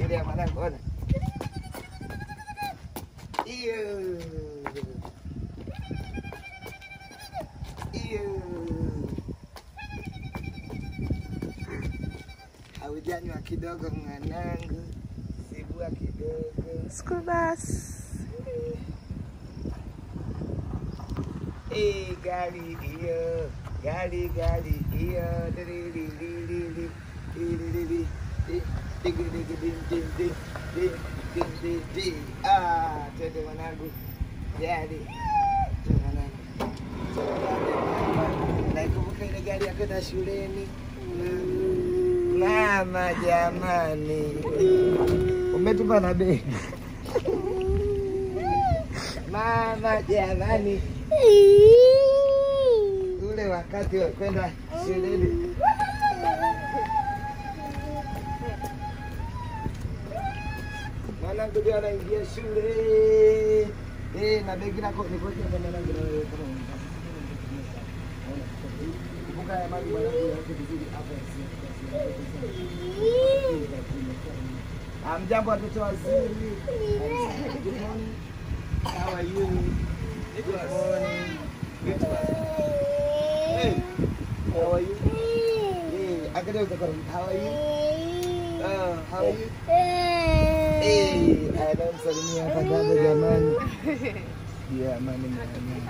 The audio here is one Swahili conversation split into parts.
Angalia mwanangu, ona hiyo hiyo. Haujanywa kidogo mwanangu, sibua kidogo. School bus. Eh, gari hiyo, gari gari hiyo, dililililili, dililili, di- digi digi dim dim dim, dim dim dim dim. Ah, twende mwanangu, gari Twende mwanangu. Twende mwanangu. Naikumbuka ile gari ya kwenda shuleni. Mama jamani, umetupa na bei. Mama jamani, ule wakati wa kwenda shuleni. Mwanangu ndio anaingia shule eh, na begi lako nikoje kwa mwanangu na wewe kama unataka. Kumbuka ya maji mwanangu yake vizuri hapa Amjambo watoto wazuri. Good morning. How are you? Good morning. Good morning. Hey, how are you? Hey, angalia uko karibu. How are you? Uh, how are you? Hey, anamsalimia hapa dada jamani. Jamani jamani.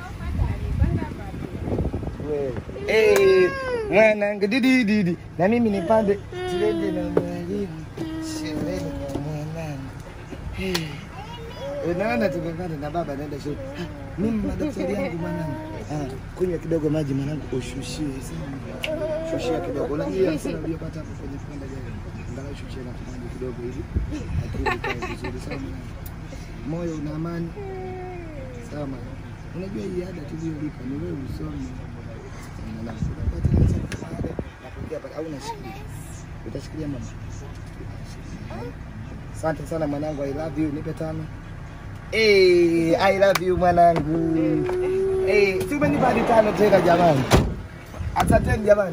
Wewe. Hey, mwanangu didi didi. Na mimi nipande tuende na mwalimu shuleni kwa mwanangu. Hey. Unaona tumepanda na baba naenda shule. Ah, Mimi madaftari yangu mwanangu. Ah, kunywa kidogo maji mwanangu ushushie sana. Shushia kidogo. Unajua sana uliyopata hapo kwenye kupanda gari. Angalau shushia na maji kidogo hivi. Akili ikae vizuri sana. Moyo una amani. Sawa mwanangu. Unajua hii ada tuliyolipa ni wewe usome. Mwanangu, unapata pesa kwa ada na kuingia pale au unashikilia. Utashikilia mama. Asante sana mwanangu, I love you. Nipe tano. Hey, I love you mwanangu. Hey, si umenipa hadi tano tena jamani. Asanteni jamani.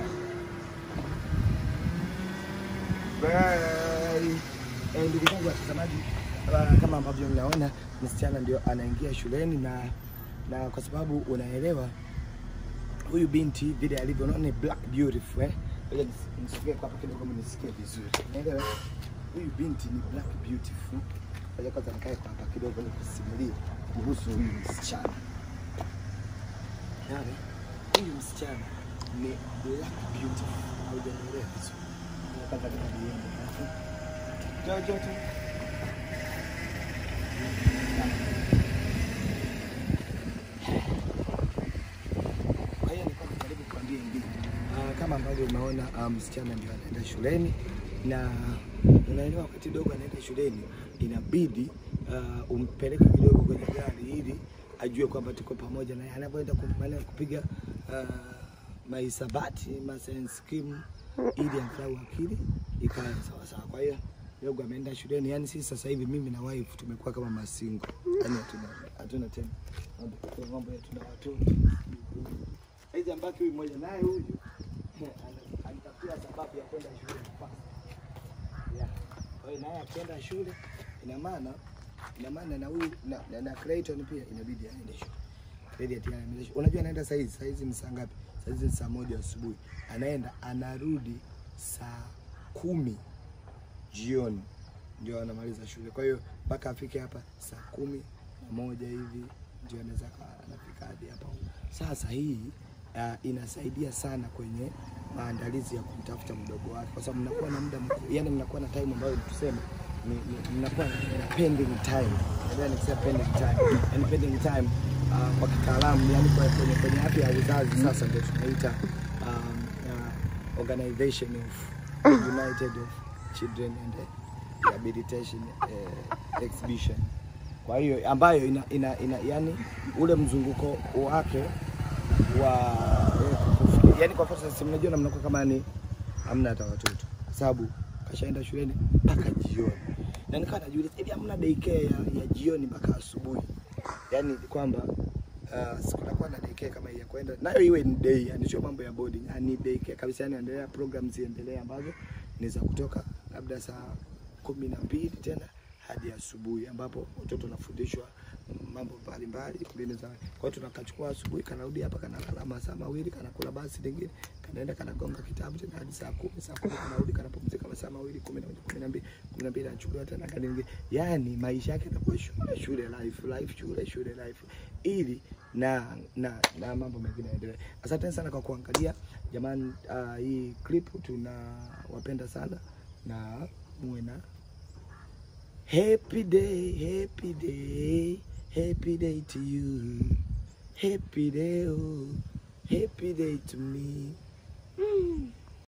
Bye. Eh, ndugu zangu watazamaji, ah, kama ambavyo mnaona msichana ndio anaingia shuleni na na kwa sababu unaelewa huyu binti vile alivyo unaona ni black beautiful eh. Ngoja nis- nisogee kwa hapa kidogo mnisikie vizuri. Unaelewa? Huyu binti ni black beautiful. Ngoja kwanza nikae kwa hapa kidogo nikusimulie kuhusu huyu msichana. Yaani, huyu msichana ni black beautiful. Haujaelewa vizuri. Ngoja Kwanza nikaliende. Njoo njoo tu. Kwa hiyo nilikuwa najaribu kuambia hivi uh, kama ambavyo umeona ah, msichana ndio anaenda shuleni na unaelewa, wakati dogo anaenda shuleni inabidi uh, umpeleke kidogo kwenye gari ili ajue kwamba tuko pamoja naye anapoenda kumaliza kupiga uh, mahisabati ma science scheme ili angalau akili ikae sawa sawa. Kwa hiyo dogo ameenda shuleni, yani sisi sasa hivi mimi na wife tumekuwa kama masingo, yani hatuna hatuna tena mambo mambo yetu na watoto hizi ambaki huyu mmoja naye huyu ana- anitafutia sababu ya kwenda shule kwanza. Yeah. Kwa hiyo naye akienda shule ina maana ina maana na huyu na, na, na Clayton pia inabidi aende shule. Credit ya aende shule. Unajua anaenda saa hizi, saa hizi ni saa ngapi? Saa hizi ni saa moja asubuhi. Anaenda anarudi saa kumi jioni ndio anamaliza shule. Kwa hiyo mpaka afike hapa saa kumi na moja hivi ndio anaweza akawa anafika hadi hapa. Sasa hii uh, inasaidia sana kwenye maandalizi ya kumtafuta mdogo wake, kwa sababu mnakuwa na muda mkubwa, yani mnakuwa na time ambayo tuseme ni, ni, mnakuwa na pending time. Unajua nikisema pending time, yani pending time uh, kwa kitaalamu, yani kwa kwenye kwenye afya ya uzazi sasa ndio tunaita um, uh, Organization of United of Children and Rehabilitation uh, Exhibition. Kwa hiyo ambayo ina, ina, ina yani ule mzunguko wake wa yani, kwa mfano sasa, mnajua na mnakuwa kama ni hamna hata watoto, kwa sababu kashaenda shuleni mpaka jioni, na nikawa najiuliza hivi hamna daycare ya, ya jioni mpaka asubuhi, yani kwamba uh, sikutakuwa na daycare kama hii ya kwenda nayo iwe ni day, yani sio mambo ya boarding, yani daycare kabisa, yani endelea programs ziendelee ambazo ni za kutoka labda saa kumi na mbili tena hadi asubuhi, ambapo watoto wanafundishwa mambo mbalimbali mbinu za. Kwa hiyo tunakachukua asubuhi, kanarudi hapa, kanalala masaa mawili, kanakula basi lingine, kanaenda kanagonga kitabu tena hadi saa kumi. Saa kumi kanarudi, kanapumzika masaa mawili, kumi na moja, kumi na mbili, kumi na mbili anachukuliwa tena gari lingine. Yani maisha yake yanakuwa shule, shule life, life shule, shule life, ili na na na mambo mengine yaendelee. Asante sana kwa kuangalia jamani. Uh, hii clip tunawapenda sana na muwe na happy day, happy day, happy day to you, happy day, oh, happy day to me. Mm.